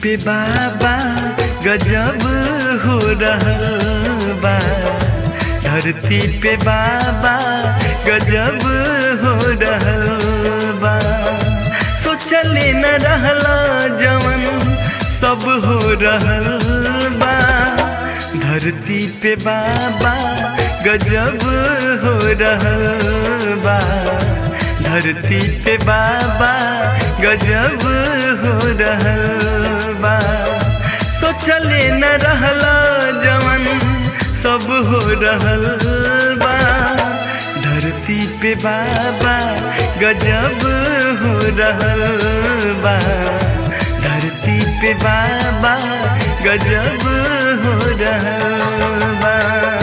पे बाबा गजब हो रहल बा धरती पे बाबा गजब हो रहल बा सोचले न रहला जवन सब हो रहल बा धरती पे बाबा गजब हो रहल बा धरती पे बाबा गजब हो रहल बा सोचले न रहला जवन सब हो रहल बा धरती पे बाबा गजब हो रहल बा धरती पे बाबा गजब हो रहल बा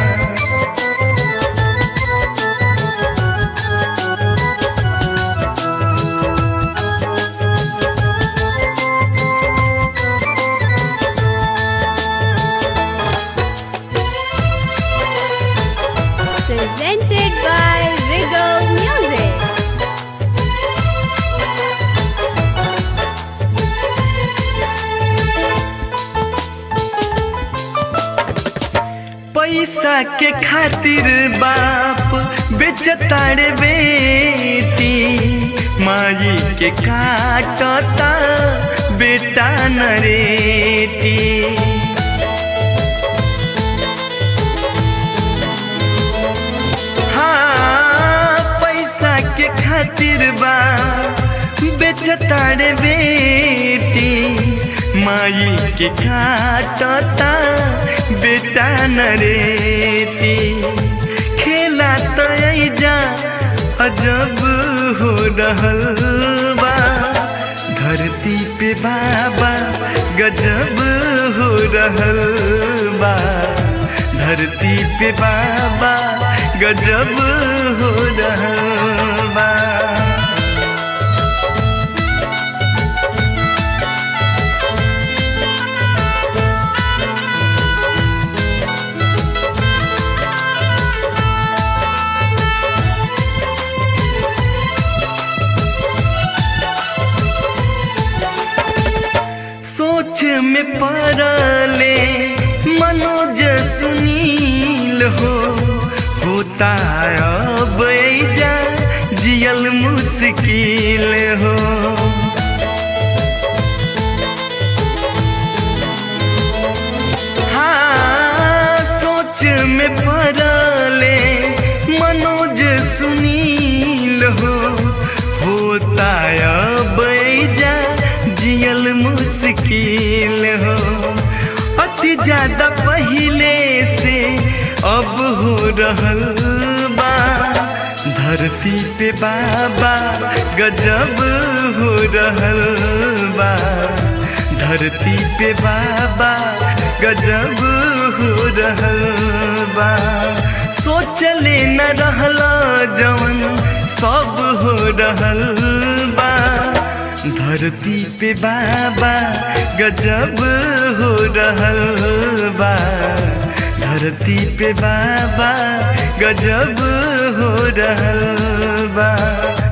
Presented by Regal Music. पैसा के खातिर बाप बेचतारे बेटी माई के काटता बेटा नरेटी हाँ पैसा के खातिर बा बेचतारे बेटी माई के काटता बेटा नरेती खेला तो जा अजब हो रहल बा धरती पे बाबा गजब हो रहल बा धरती पे बाबा गजब हो रहल बा सोच में पड़ले मनोज सुनील हो होता अब जा जियल मुश्किल हो हाँ सोच में पड़ले मनोज सुनील हो होता अब जा जियल मुश्किल हो अति ज्यादा पहले से अब हो रहल बा धरती पे बाबा गजब हो रहल बा धरती पे बाबा गजब हो रहल बा सोचले न रहला जवन सब हो रहल बा धरती पे बाबा गजब हो रहल बा धरती पे बाबा गजब हो रहल बा